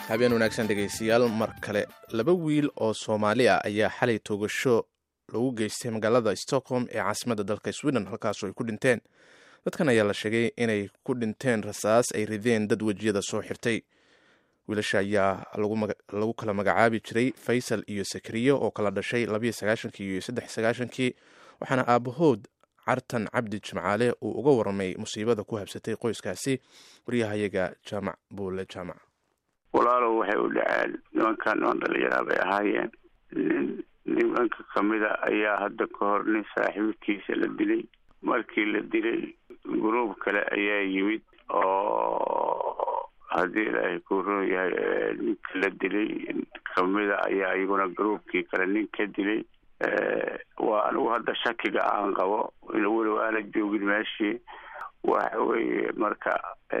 habeen wanaagsan dhegaystayaal mar kale laba wiil oo soomaali ah ayaa xalay toogasho lagu geystay magaalada stockholm ee caasimadda dalka sweden halkaasoo ay ku dhinteen dadkan ayaa la sheegay inay ku dhinteen rasaas ay rideen dad wejiyada soo xirtay wiilasha ayaa lagu kala magacaabi jiray faysal iyo sakriyo oo kala dhashay labayo sagaashankii iyo saddex sagaashankii waxaana aabahood cartan cabdi jimcaale uu uga warramay musiibada ku habsatay qoyskaasi waryahayaga jaamac buule jaamac walaalow waxay u dhaceen nimankan niman dhalinyaraa bay ahaayeen nin nimanka kamida ayaa hadda ka hor nin saaxiibkiisa la dilay markii la dilay guruub kale ayaa yimid oo haddii ilaahay ku roon yahay ninka la dilay kamida ayaa iyaguna gruubkii kale nin ka dilay waa anigu hadda shakiga aan qabo weliba aana joogin meeshii waxa weeye marka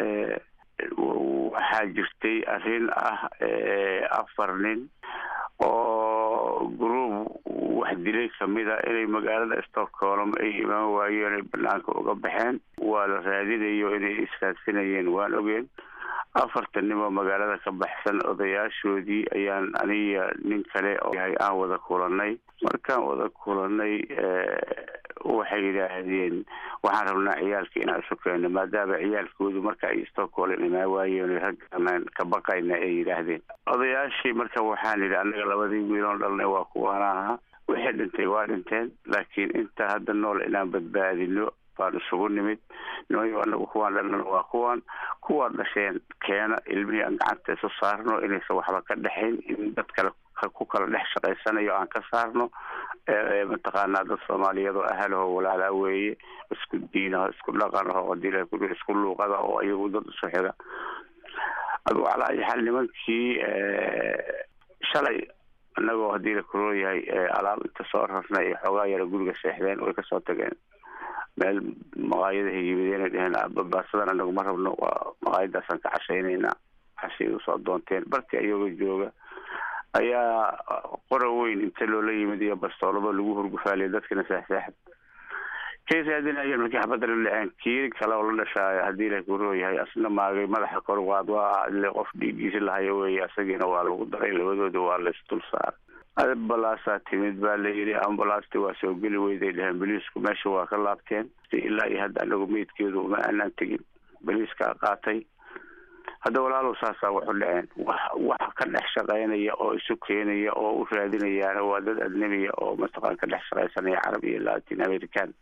waxaa jirtay arrin ah afar nin oo gruub wax dilay kamida inay magaalada stockholm ay imaan waayeen ay banaanka uga baxeen waa la raadinayo inay israadsanayeen waan ogeen afartan nin oo magaalada ka baxsan odayaashoodii ayaan aniga nin kale yahay aan wada kulanay markaan wada kulanay waxay yidhaahdeen waxaan rabnaa ciyaalka inaan isu keenno maadaama ciyaalkoodu marka ay stockholm imaan waayeen raggaan ka baqayna ay yidhaahdeen odayaashii marka waxaan yidhi annaga labadii wiiloon dhalnay waa kuwaana ahaa wixii dhintay waa dhinteen laakiin inta hadda nool inaan badbaadino baan isugu nimid nimayo anagu kuwaan dhalnana waa kuwan kuwaa dhasheen keena ilmihii aan gacanta isu saarno inaysan waxba ka dhexayn in dad kale ku kala dhex shaqaysanayo aan ka saarno mataqaanaa dad soomaaliyeed oo ahalaho walaalaa weeye isku diinaho isku dhaqanaho hadii ku isku luuqada oo iyagu dad isu xiga adugu calaa ayi xaal nimankii shalay inagoo haddii la kuroo yahay alaab inta soo rarnay ay xoogaa yara guriga seexdeen way kasoo tageen meel maqaayadahay yimideen dheheen babaasadan anagu ma rabno waa maqaayadaasaan ka cashaynaynaa cashay usoo doonteen barti ayagoo jooga ayaa qora weyn inta loola yimid iyo bastoolado lagu hurgufaaliya dadkina saaxsaaxad kay raadinayeen markii xabadda la dhaceen kii kale oo la dhashaayo haddii la kuroo yahay asna maagay madaxa kor waad waa ile qof dhiigiisi lahayo weeye asagiina waa lagu daray labadooda waa laisdul saaray ambalaasaa timid baa la yidhi ambalaasti waa soo geli weyday dheheen boliisku meesha waa ka laabteen ilaa iyo hadda anagu meydkeedu uma aanaan tegin boliiskaa qaatay hadda walaalow saasaa waxu dhaceen wax wax ka dhex shaqaynaya oo isu keenaya oo u raadinayaana waa dad adnebiya oo mataqaan ka dhex shaqaysanaya carab iyo latin american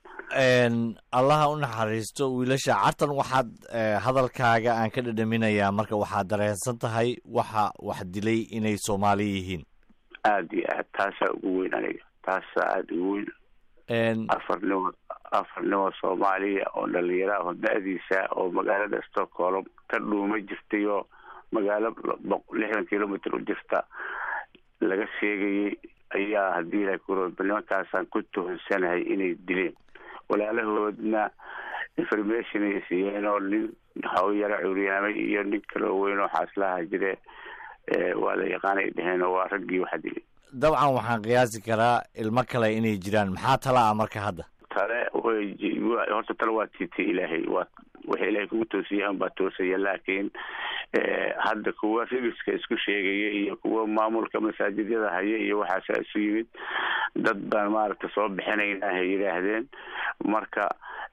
allaha u naxariisto wiilasha cartan waxaad hadalkaaga aan ka dhadhaminayaa marka waxaad dareensan tahay waxa wax dilay inay soomaali yihiin aada iyo aad taasaa ugu weyn aniga taasaa aada ugu weyn afar nimo afar nimo soomaaliya oo dhalinyaraho da-diisa oo magaalada stockholm ka dhuuma jirtay oo magaalo lixdan kilomitr u jirta laga sheegayay ayaa haddii la kuro nimankaasaan ku tuhonsanahay inay dileen walaalahoodna information ay siiyeen oo nin haw yaro curyaamay iyo nin kaloo weyn oo xaaslaha jire waa la yaqaanay dheheen oo waa raggii waxa dilay dabcan waxaan qiyaasi karaa ilmo kale inay jiraan maxaa tala ah marka hadda tale horta tale waa tiita ilaahay waa waxa ilaahay kugu toosiyay an baa toosaya laakiin hadda kuwa rigiska isku sheegaya iyo kuwa maamulka masaajidyada haya iyo waxaasa isu yimid dad baan maaragta soo bixinayna hay yidhaahdeen marka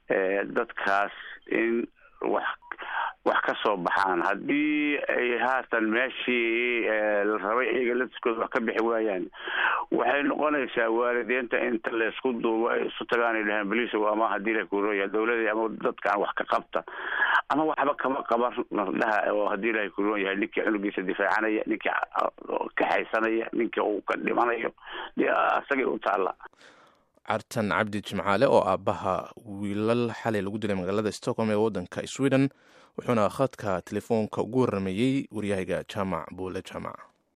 dadkaas in wax wax ka soo baxaan haddii ay haatan meeshii la rabay iyaga latiskooda wax ka bixi waayaan waxay noqonaysaa waalidiinta inta laysku duubo ay isu tagaan ay dhahaan boliis ama haddii la kurooya dawlada ama dadkaan wax ka qabta ama waxba kama qaban dhaha oo haddii ilahay kuroon yahay ninkii cunugiisa difaacanaya ninkii kaxaysanaya ninkii uu ka dhimanayo dee asagay u taalla cartan cabdi jimcaale oo aabbaha wiilal xalay lagu dilay magaalada stockholm ee waddanka sweden wuxuuna khadka telefoonka ugu warrameeyey waryahayga jaamac buule jaamac